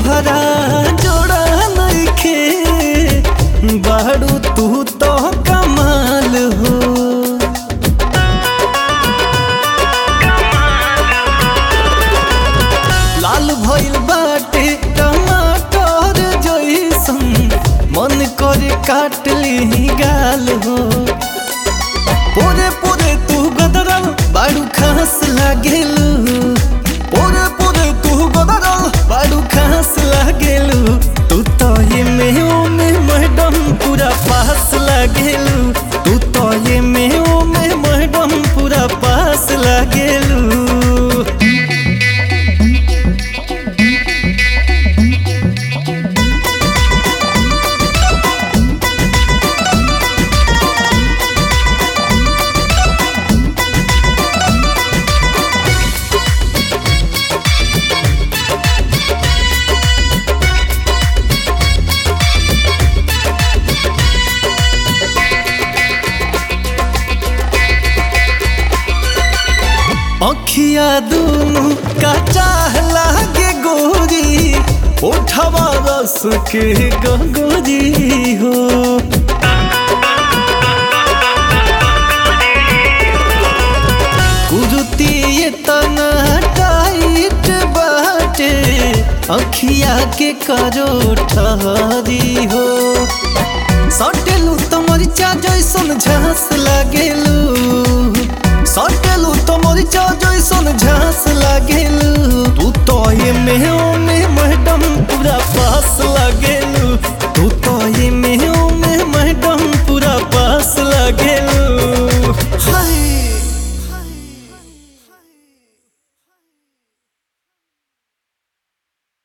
तोहरा जोड़ा नइखे बाड़ू तू तो कमाल हो लाल भइल बाटे टमाटर जइसन मन करे काट ली गाल हो पोरे पोरे तू गदरल बाड़ू खास लागेलू पोरे पोरे तू गदरल बाड़ू खास लागेलू तू तो ये में ओ में मैडम पूरा पास लागेलू तू तो ये में ओ में मैडम पूरा पास लागेलू अखिया दूनु का चाह लागे गोरी उठवा रस के गगोरी हो कुरुती ये तना टाइट बाटे अखिया के करो ठहरी हो सटेलू तो मरिचा जैसन झांस लागेलू